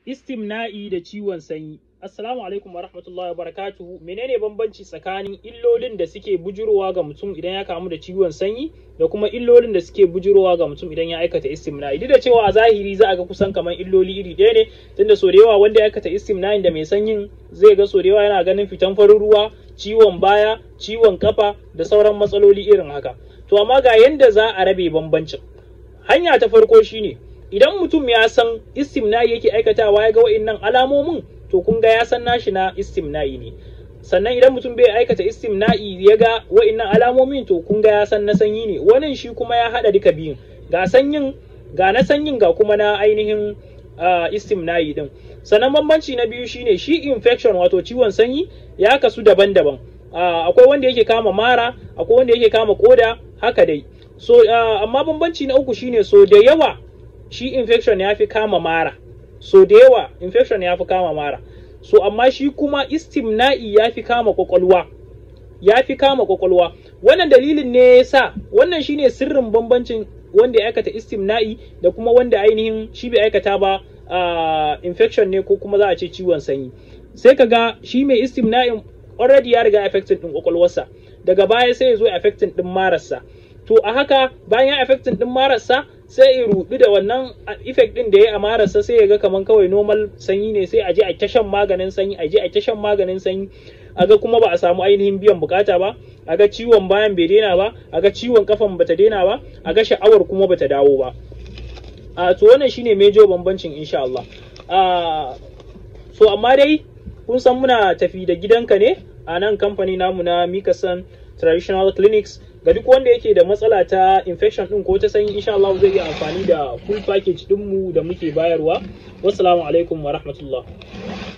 istimna'i da ciwon sanyi. Assalamu alaikum wa rahmatullahi wa barakatuhu. Menene bambanci tsakanin illolin da suke bujurowa ga mutum idan ya kamu da ciwon sanyi da kuma illolin da suke bujurowa ga mutum idan ya aikata istimna'i? Duk da cewa a zahiri za a ga kusan kamar illoli iri ɗaya ne, tunda so da yawa wanda ya aikata istimna'in da mai sanyin zai ga so da yawa yana ganin fitan farin ruwa, ciwon baya, ciwon kafa da sauran matsaloli irin haka. To amma ga yanda za a rabe bambancin. Hanya ta farko shine idan mutum ya san istimna'i yake aikatawa ya ga wa'innan alamomin to kun ga ya san nashi na istimna'i ne sannan idan mutum bai aikata istimna'i ya ga wa'innan alamomin to kun ga ya san na sanyi ne wannan shi kuma ya haɗa duka biyun ga sanyin ga na sanyin ga kuma na ainihin uh, istimna'i din sannan bambanci na biyu shine shi infection wato ciwon sanyi ya kasu daban-daban uh, akwai wanda yake kama mara akwai wanda yake kama koda haka dai so uh, amma bambanci na uku shine so da yawa shi infection ya fi kama mara so da yawa infection ya fi kama mara so amma shi kuma istimna'i ya fi kama kwakwalwa ya fi kama kwakwalwa wannan dalilin ne ya sa wannan shine sirrin bambancin wanda ya aikata istimna'i da kuma wanda ainihin shi bai aikata ba uh, infection ne ko kuma za a ce ciwon sanyi sai ka ga shi mai istimna'in already ya riga affecting din kwakwalwarsa daga baya sai ya zo affecting din mararsa to a haka bayan ya affecting din mararsa sai ya rudu da wannan effect din da ya a mararsa sai ya ga kaman kawai normal sanyi ne sai a je a ta shan maganin sanyi a je a ta shan maganin sanyi a ga kuma ba a samu ainihin biyan bukata ba a ga ciwon bayan bai daina ba a ga ciwon kafan bata daina ba a ga sha'awar kuma bata dawo ba a to wannan shine major bambancin insha Allah a so amma dai kun san muna tafi da gidanka ne a nan kamfani namu na Mikasan Traditional Clinics ga duk wanda yake da matsala ta infection din ko ta sanyi insha Allah zai iya amfani da full package dinmu da muke bayarwa wassalamu alaikum wa rahmatullah